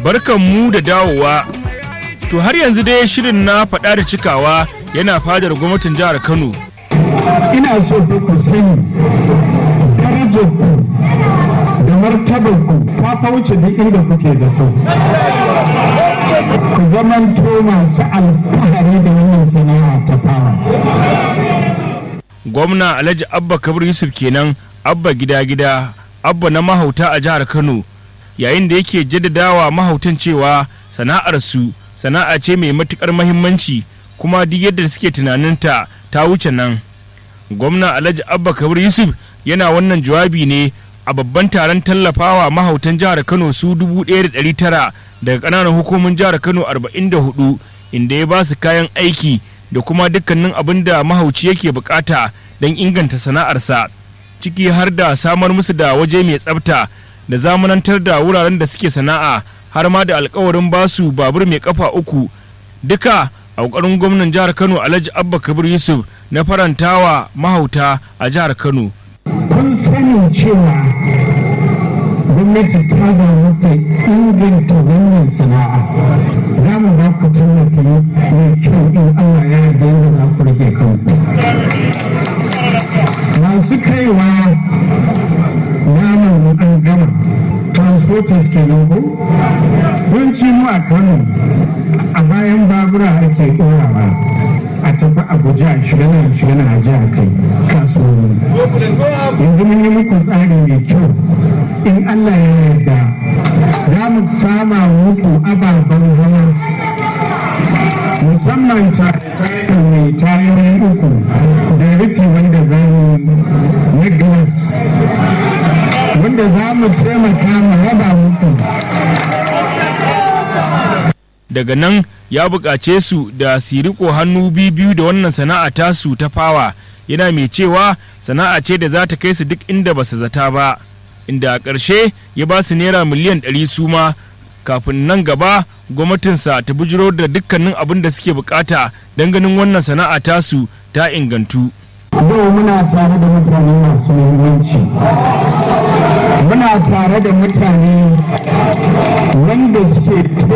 barkan mu da dawowa to har yanzu dai shirin na faɗa da cikawa yana fadar gwamnatin jihar kano ina so fa ku sani darajar ku da martabar ku ta fauce duk inda kuke zato ku zamanto masu alfahari da wannan sana'a ta fara gwamna alhaji abba kabir yusuf kenan abba gida gida abba na mahauta a jihar kano yayin da yake jaddadawa mahautan cewa sana'arsu sana'a ce mai matukar mahimmanci kuma duk yadda suke tunaninta ta wuce nan gwamna alhaji abba kabir yusuf yana wannan jawabi ne a babban taron tallafawa mahautan jihar kano su 1,900 daga ƙananan hukumin jihar kano 44 inda ya ba su kayan aiki da kuma dukkanin abin da mahauci yake bukata don inganta sana'arsa ciki har da samar musu da waje mai tsafta da zamanantar da wuraren da suke sana'a har ma da alkawarin basu babur mai kafa uku duka a ƙoƙarin gwamnan jihar kano alhaji abba kabir yusuf na farantawa mahauta a jihar kano kun sani cewa gwamnati ta damu ta inganta wannan sana'a za mu ba ku tallafi mai kyau in Allah ya yarda yadda za ku rage kanku masu kaiwa naman mu an gama transporters kenan ko yawanci mu a Kano a bayan babura ake ɗorawa a tafi abuja a shiga nan shiga nan a jihar kai kasuwanni yanzu mun yi muku tsari mai kyau in allah ya yarda za mu sama muku ababen hawa musamman ta mai tayoyi uku da rufi wanda za mu na glass wanda za mu taimaka mu raba muku daga nan ya buƙace su da su riko hannu biyu da wannan sana'a tasu ta fawa yana mai cewa sana'a ce da za ta kai su duk inda ba su zata ba inda a ƙarshe ya ba su naira miliyan ɗari su ma kafin nan gaba gwamnatinsa ta bujiro da dukkanin abin da suke bukata don ganin wannan sana'a tasu ta ingantu. yau muna tare da mutane masu muhimmanci muna tare da mutane wanda suke